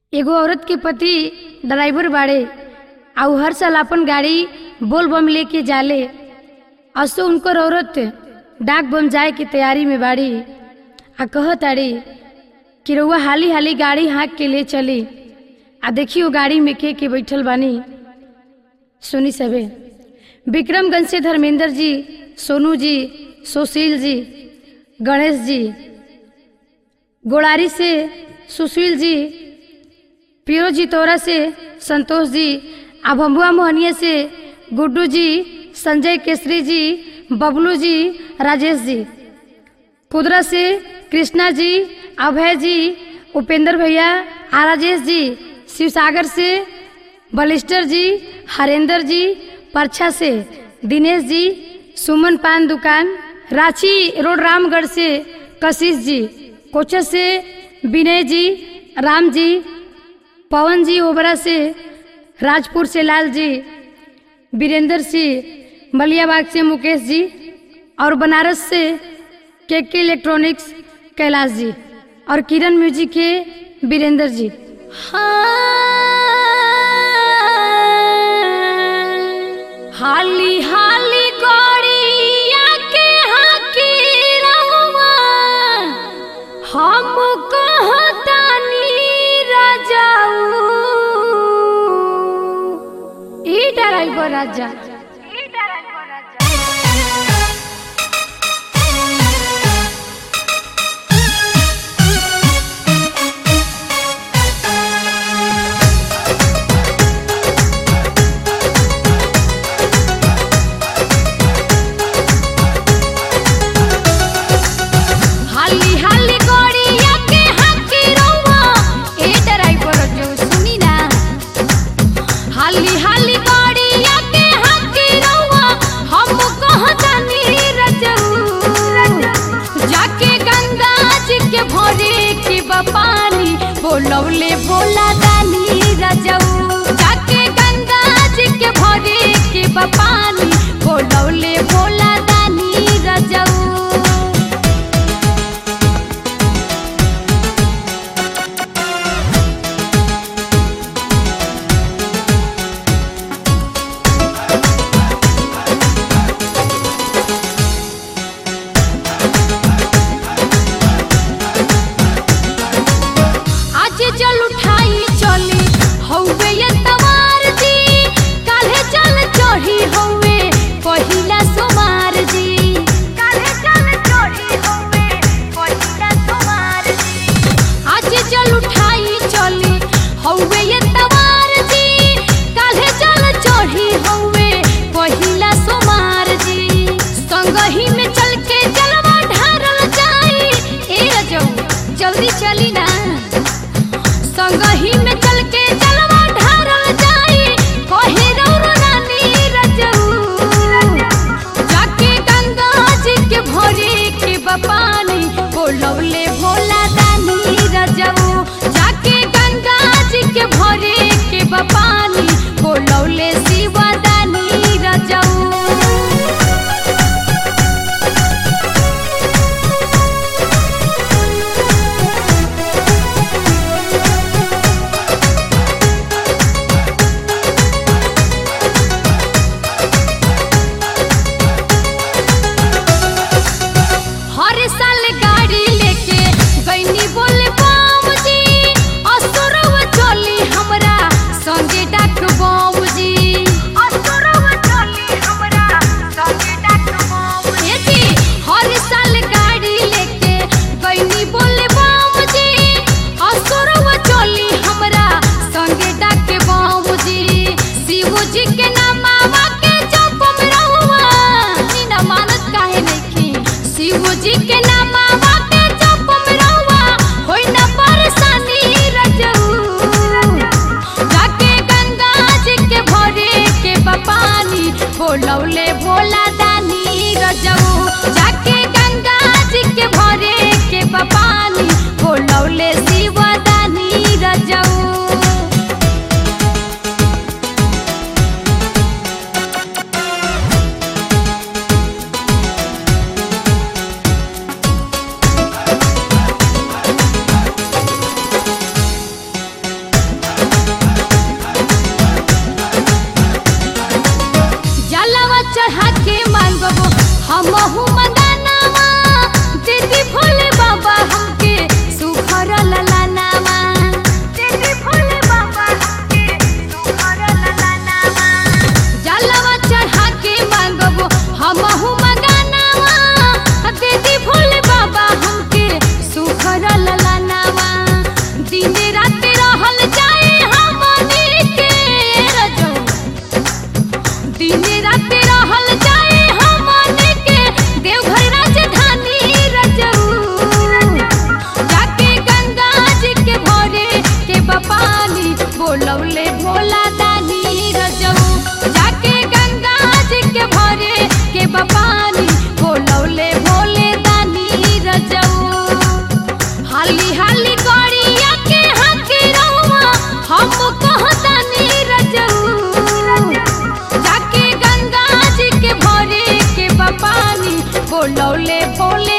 एगो औरत के पति ड्राइवर बाड़े आ उ हर साल अपन गाड़ी बोल बम लेके जाले असो उनकर औरत डाक बम जाए की तैयारी में बाड़ी आ कहताड़ी कि रउआ हाली हाली गाड़ी हाँक के ले चली आ देखी वो गाड़ी में के के बैठल बानी सुनी सबे विक्रमगंज से धर्मेंद्र जी सोनू जी सुशील जी गणेश जी गोड़ारी से सुशील जी पियो जी तोरा से संतोष जी आ भम्बुआ मोहनिया से गुड्डू जी संजय केसरी जी बबलू जी राजेश जी कुदरा से कृष्णा जी अभय जी उपेंद्र भैया आ राजेश जी शिवसागर से बलिस्टर जी हरेंद्र जी परछा से दिनेश जी सुमन पान दुकान रांची रोड रामगढ़ से कशिश जी कोचस से विनय जी राम जी पवन जी ओबरा से राजपुर से लाल जी वीरेंद्र सिंह मलियाबाग से मुकेश जी और बनारस से के के इलेक्ट्रॉनिक्स कैलाश जी और किरण म्यूजिक के वीरेंद्र जी हाली हाली गौड़िया के हाकी रहुआ हम कहतानी राजाऊ ई ड्राइवर राजा हाली हाली गौड़िया के हाकी रहुआ ए ड्राइवर जो सुनी ना हाली हाली गौड़िया के हाकी रहुआ हम कहतानी रजऊ जाके गंगा जी के भोरे के बपानी बोलौले बोला दानी रजऊ जाके गंगा जी के भोरे के बपानी बोलौले बोला दानी रजऊ आज जल उठाई चली हौवे ये तवार जी काल्हे जल चढ़ी हौवे पहिला सोमार जी काल्हे जल चढ़ी हौवे पहिला सोमार जी आज जल उठाई चली हौवे ये तवार जी काल्हे जल चढ़ी हौवे पहिला सोमार जी संगही में चल के जलवा ढारल जाई ए रजऊ जल्दी चली ना संगही में चल के जलवा ढारल जाई कहे रौरो रानी रजऊ जाके गंगा जी के भोरे के बपानी बोलौले भोला दानी रजऊ जाके गंगा जी के भोरे के बपानी बोलौले शिवा दानी रजऊ हर साल गाड़ी लेके गईनी बोले बाम जी असुरव चली हमरा संगे रात रहल जाए हमनी के रजऊ दिन रात रहल जाए हमनी के देवघर राजधानी रजऊ जाके गंगा जी के भोरे के बपानी बोलौले भोला दानी रजऊ जाके गंगा जी के भोरे के बपानी बोलौले भोले दानी रजऊ हाली हाली गड़िया के हकी रहुआ हम कहतानी रजऊ जाके गंगा जी के भोरे के बपानी बोलौले बोले